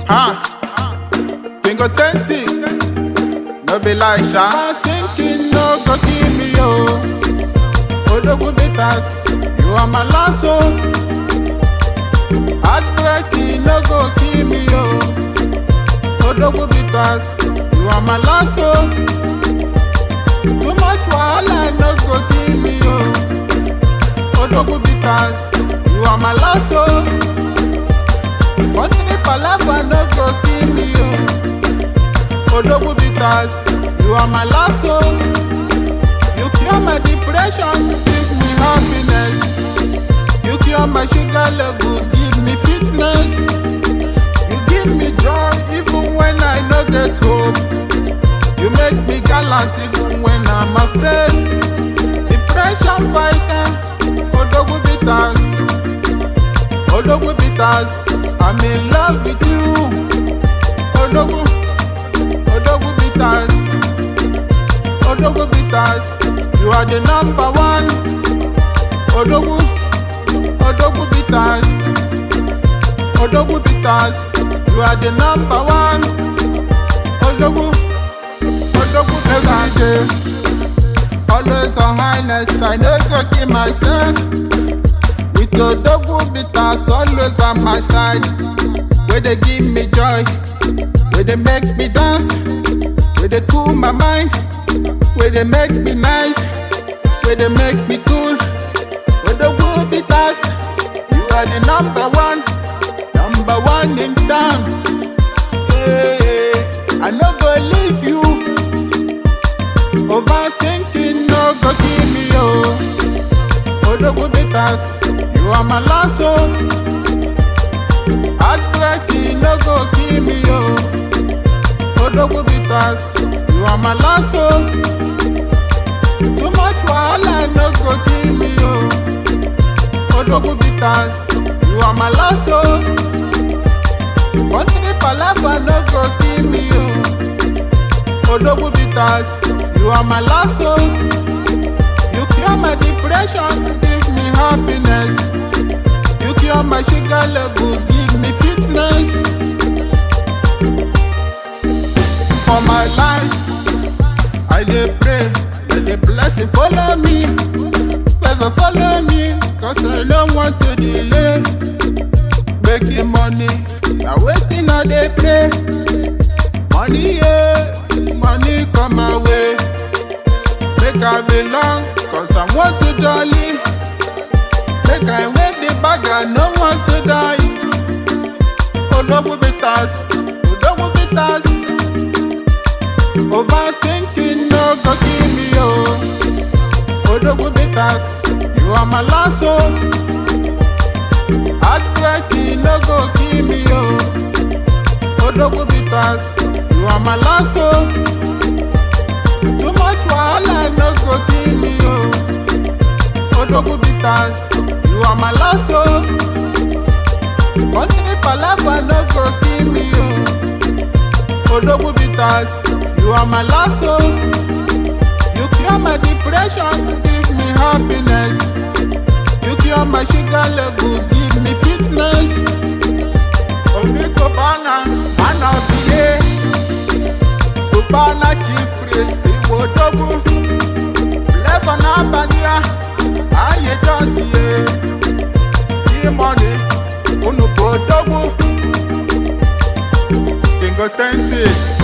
Ah, King authentic, no be like sha. I'm thinking no go kill me yo. Odogu bitters, you are my last hope. Heartbreaking no go kill me yo. Odogu bitters, you are my last hope. Too much wahala no go kill me yo. Odogu bitters, you are my last hope. Country palava no go kill me yo. Odogu bitters, you are my last hope. You cure my depression, give me happiness. You cure my sugar level, give me fitness. You give me joy even when I no get hope. You make me gallant even when I'm afraid. Depression fighter, Odogu bitters. Odogu bitters, I'm in love with you. Odogu, Odogu bitters. Odogu bitters, you are the number one. Odogu, Odogu bitters. Odogu bitters, you are the number one. Odogu, Odogu bitters. Always on highness, I no go kill myself. With Odogu bitters, always by my side. Where they give me joy, where they make me dance, where they cool my mind, where they make me nice, where they make me cool. Odogu bitters, you are the number one, number one in town. Hey, I no go leave you. Overthinking no go kill me oh. Odogu bitters, you are my last hope. Heartbreaking no go kill me oh. Odogu bitters, you are my last hope. Too much wahala no go kill me oh. Odogu bitters, you are my last hope. Country palava no go kill me oh. Odogu bitters, you are my last hope. You cure my depression, give me happiness. You cure my sugar level, give me fitness. For my life, I dey pray, let the blessing follow me. Favor follow me, cause I don't want to delay. Making money, now waiting I dey pray. Money, yeah, money come my way. Make I belong, cause I want to jolly. Make I wear the bag, I no want to die. Odogu bitters, Odogu bitters. Overthinking no go kill me, oh. Odogu bitters, you are my last hope. Heartbreaking no go kill me, oh. Odogu bitters, you are my last hope. Too much wahala no go kill me oh. Odogu bitters, you are my last hope. Country palava no go kill me oh. Odogu bitters, you are my last hope. You cure my depression, give me happiness. You cure my sugar level, give me fitness. Obi Kobana, man of the year. Kubana chief priest Iwodogu Flavor n'abalị a anyị dozie E-money unu bụ odogwu King authentic